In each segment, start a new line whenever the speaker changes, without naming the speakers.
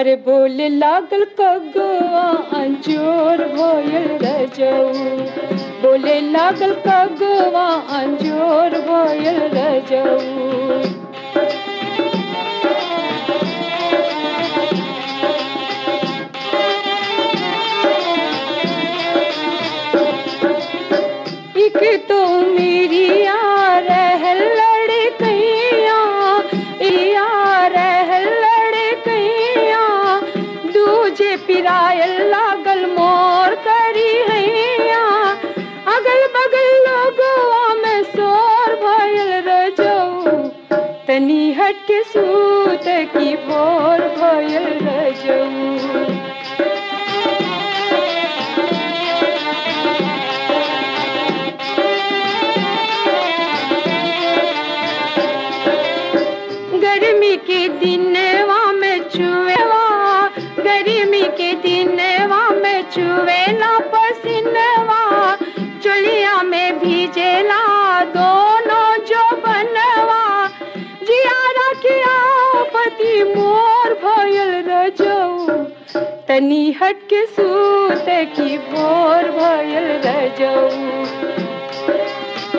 अरे बोले लागल कगवा अंजोर भयल रजऊ बोले लागल कगवा अंजोर भयल रजऊ एक तो मेरी यार है लड़कैया यार है लड़कैया दूजे पिरायल लागल मोर करी हैया अगल बगल लोगवा में शोर भयल रजऊ तनी हट के सूत की भोर भयल रजऊ गर्मी के दिनवा में चुएवा गर्मी के दिनवा में चुएला पसीनवा चुलिया में भीजेला दोनों जो बनवा जियारा किया पति मोर भयल रजऊ तनी हट के सूत की भोर भयल रजऊ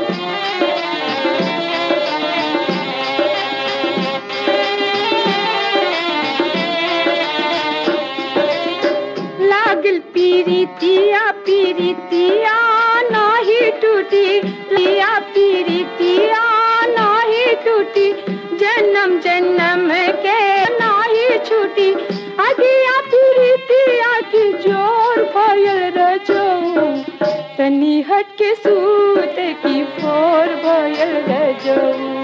लागल पीरितिया पीरितिया नाही टूटी लिया पीरितिया नाही टूटी जन्म जन्म के नाही छूटी अगिया पीरितिया की जोर भयल रजऊ तनी हट के सूत की भोर भयल रजऊ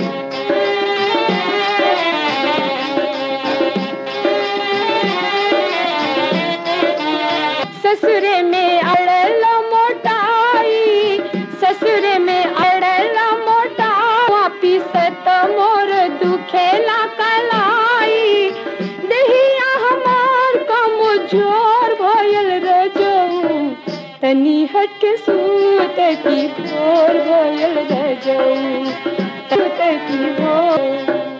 ससुरे में अड़ल मोटाई ससुरे में अड़ल मोटा पिसत मोर दुखेला कलाई दहिया हमार कम जोर भयल रजऊ तनी हट के सूत की भोर भयल रजऊ सूत की भोर